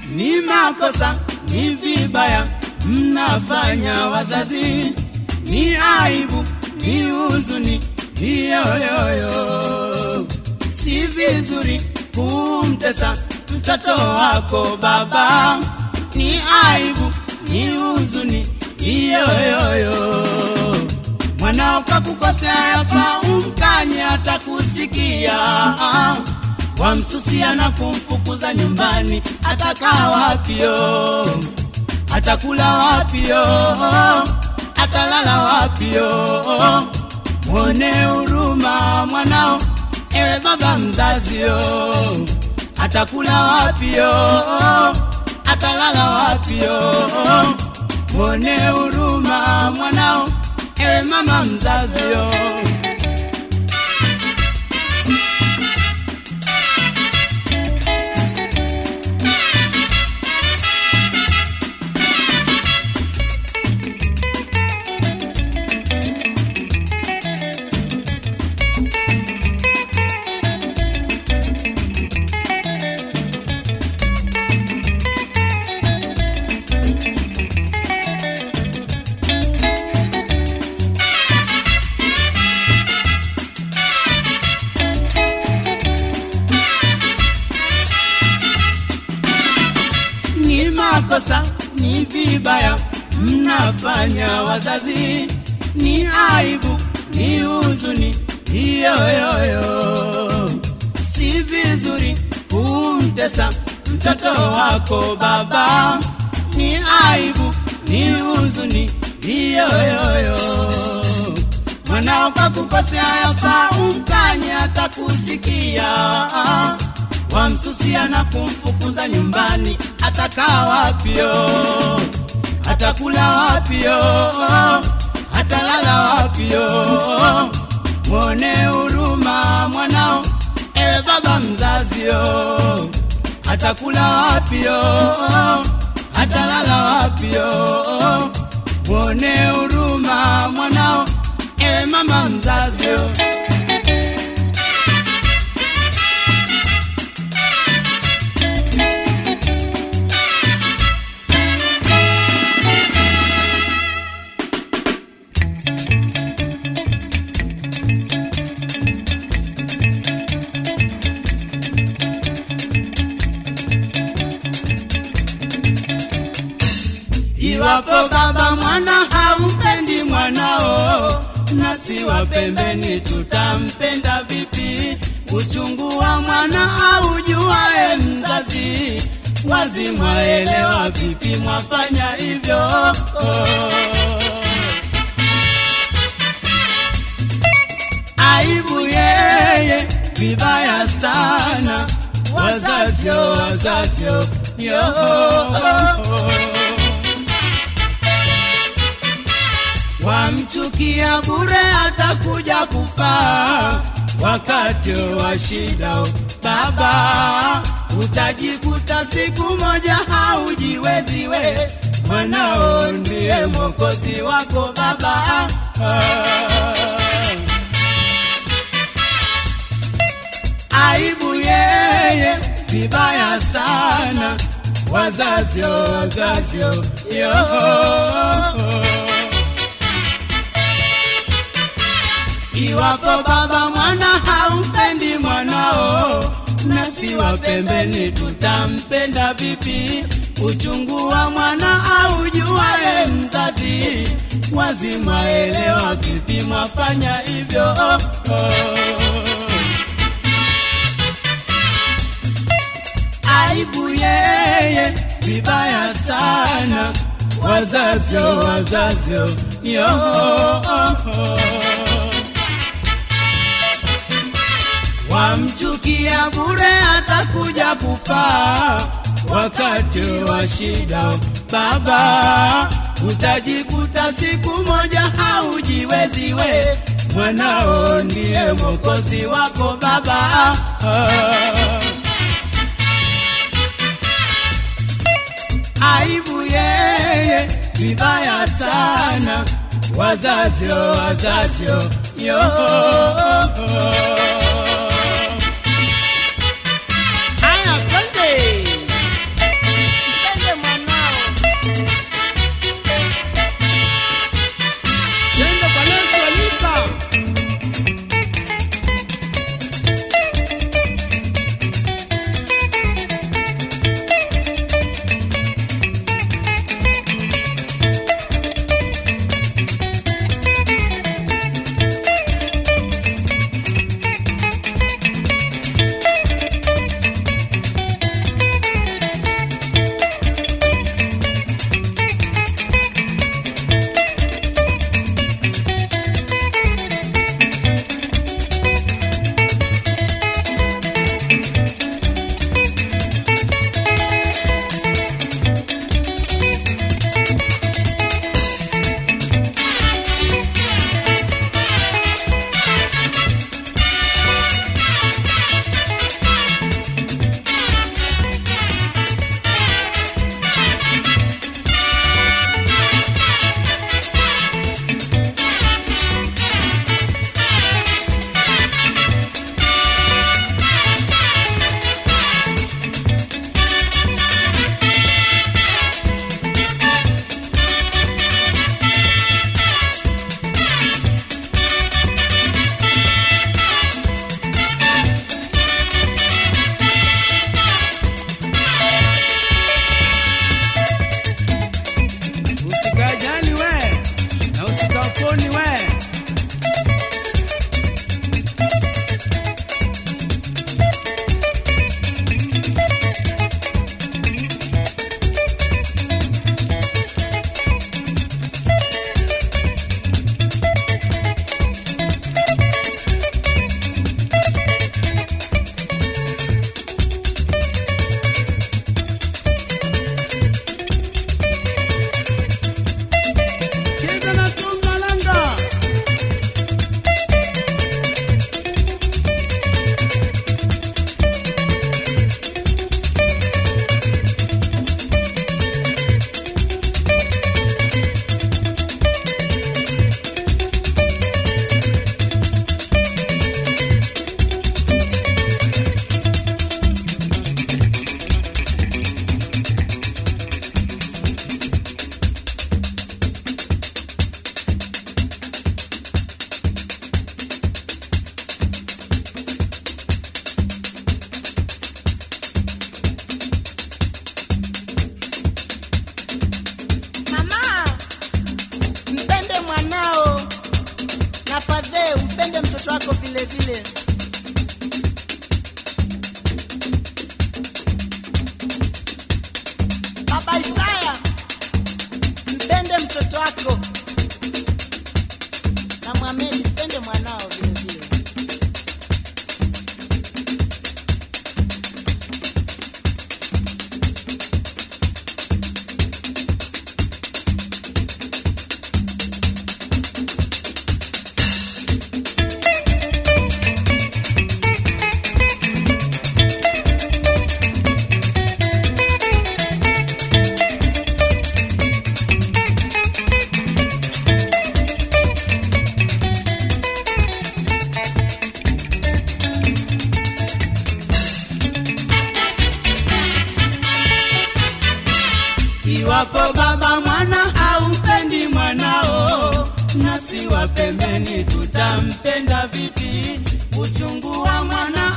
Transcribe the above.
ni makosa, ni vibaya mnafanya wazazi, ni aibu, ni huzuni hiyoyoyo. Si vizuri kumtesa mtoto wako baba, ni aibu, ni huzuni hiyoyoyo. Mwanao kakukosea, yafaa umkanye, atakusikia wamsusia na kumfukuza nyumbani, atakaa wapio? Atakula wapio? Atalala wapio? Mwone huruma mwanao, ewe baba mzazio. Atakula wapio? Atalala wapio? Mwone huruma mwanao, ewe mama mzazio. ni makosa, ni vibaya mnafanya wazazi, ni aibu, ni huzuni hiyoyoyo. Si vizuri kumtesa mtoto wako baba, ni aibu, ni huzuni hiyoyoyo. Mwanao kakukosea, yafaa umkanye, atakusikia wamsusia na kumfukuza nyumbani, atakaa wapio? Atakula wapio? Atalala wapio? Mwone huruma mwanao, ewe baba mzazio. Atakula wapio? Atalala wapio? Mwone huruma mwanao, ewe mama mzazio. Iwapo baba mwana haumpendi mwanao, nasi wa pembeni tutampenda vipi? Uchungu wa mwana aujuae mzazi, wazi mwaelewa vipi mwafanya hivyo? Oh. Aibu yeye, vibaya sana, wazazio wazazio yo wamchukia bure, atakuja kufa wakati wa shida. Baba, utajikuta siku moja haujiwezi we, mwanao ndiye mwokozi wako baba. Aibu yeye, vibaya sana, wazazio wazazio yo Iwapo baba mwana haumpendi mwanao, nasi wa pembeni tutampenda vipi? Uchungu wa mwana aujuae mzazi, wazi mwaelewa vipi mwafanya hivyo? Oh, oh. Aibu yeye, vibaya sana, wazazio wazazio yo oh, oh. wamchukia bure, atakuja kufa wakati wa shida. Baba, utajikuta siku moja haujiwezi we, mwanao ndiye mwokozi wako baba. Aibu yeye, vibaya sana, wazazio wazazio yo Aya, twende. mtoto wako vile vile. Baba Isaya, mpende mtoto wako na Mohamed, mpende mwanao vile vile. Iwapo baba mwana haumpendi mwanao, nasi wa pembeni tutampenda vipi? Uchungu wa mwana